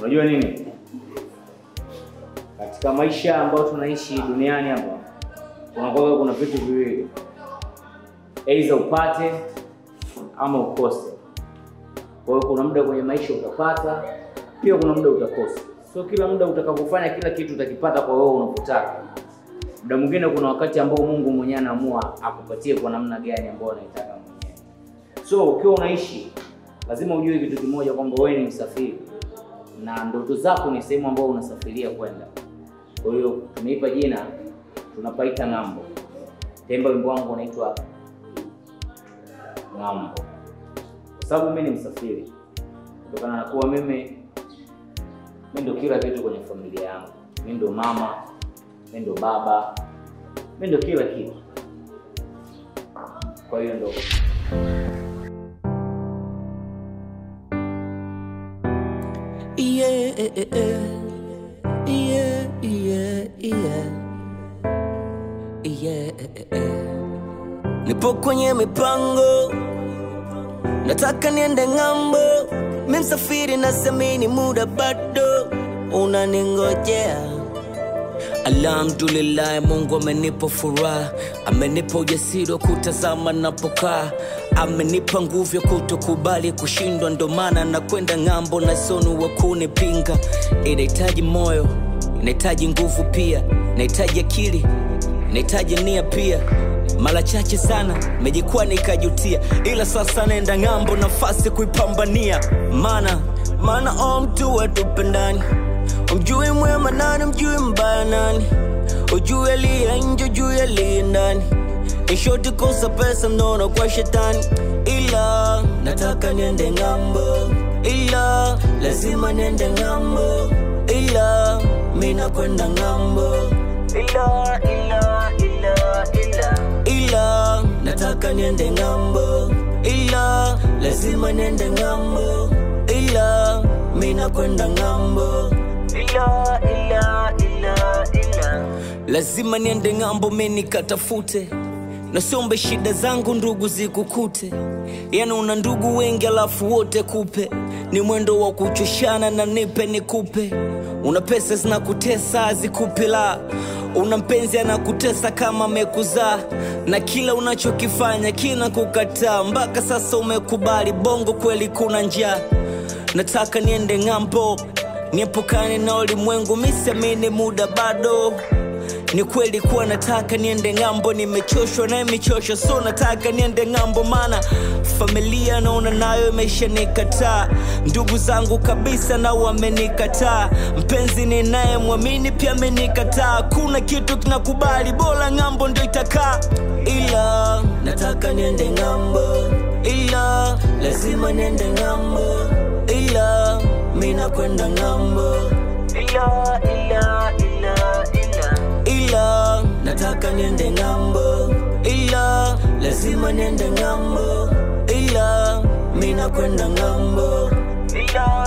Unajua nini, katika maisha ambayo tunaishi duniani hapa kunakuwa kuna vitu viwili, aidha upate ama ukose. Kwa hiyo kuna muda kwenye maisha utapata, pia kuna muda utakosa. Sio kila muda utakapofanya kila kitu utakipata kwa wewe unavyotaka. Muda mwingine kuna wakati ambao Mungu mwenyewe anaamua akupatie kwa namna gani ambayo anaitaka mwenyewe. So ukiwa unaishi lazima ujue kitu kimoja kwamba wewe ni msafiri na ndoto zako ni sehemu ambayo unasafiria kwenda. Kwa hiyo tumeipa jina, tunapaita ng'ambo. Temba wimbo wangu unaitwa ng'ambo, kwa sababu mimi ni msafiri, kutokana na kuwa mimi mimi ndo kila kitu kwenye familia yangu. Mimi ndo mama, mimi ndo baba, mimi ndo kila kitu. Kwa hiyo ndo Yeah, yeah, yeah, yeah. Yeah. Nipo kwenye mipango, nataka niende ng'ambo. Mi msafiri na semini, muda bado unaningojea. Alhamdulillah, Mungu amenipa furaha, amenipa ujasiri wa kutazama napokaa, amenipa nguvu ya kutokubali kushindwa, ndo maana nakwenda ng'ambo na sonu wa kunipinga. Inahitaji moyo, inahitaji nguvu pia, inahitaji akili, inahitaji nia pia. Mara chache sana mejikuwa nikajutia, ila sasa naenda ng'ambo, nafasi kuipambania, maana maana o mtu watupendani Umjui mwema nani, mjui mbaya nani, ujui aliye nje, ujui aliye ndani. Ishoti kosa pesa mnono kwa shetani, ila nataka niende ng'ambo, ila lazima niende ng'ambo, ila mina kwenda ng'ambo, ila ila ila ila ila nataka niende ng'ambo, ila lazima niende ng'ambo, ila mina kwenda ng'ambo ila, ila, ila, ila. Lazima niende ng'ambo, mi nikatafute, nasiombe shida zangu ndugu zikukute. Yani una ndugu wengi alafu wote kupe, ni mwendo wa kuchoshana na nipe nikupe. Una pesa zinakutesa azikupi la, una mpenzi anakutesa kama amekuzaa, na kila unachokifanya kina kukataa. Mpaka sasa umekubali, bongo kweli kuna njaa. Nataka niende ng'ambo niepukane na ulimwengu, misiamini muda bado. Ni kweli kuwa nataka niende ng'ambo, nimechoshwa naye michosho, so nataka niende ng'ambo, maana familia naona nayo imesha nikataa, ndugu zangu kabisa na wamenikataa, mpenzi ninaye mwamini pia amenikataa, kuna kitu kinakubali, bora ng'ambo ndio itakaa, ila nataka niende ng'ambo, ila lazima niende ng'ambo, ila mina kwenda ng'ambo, ila ila ila ila ila nataka niende ng'ambo, ila lazima niende ng'ambo, ila mina kwenda ng'ambo, ila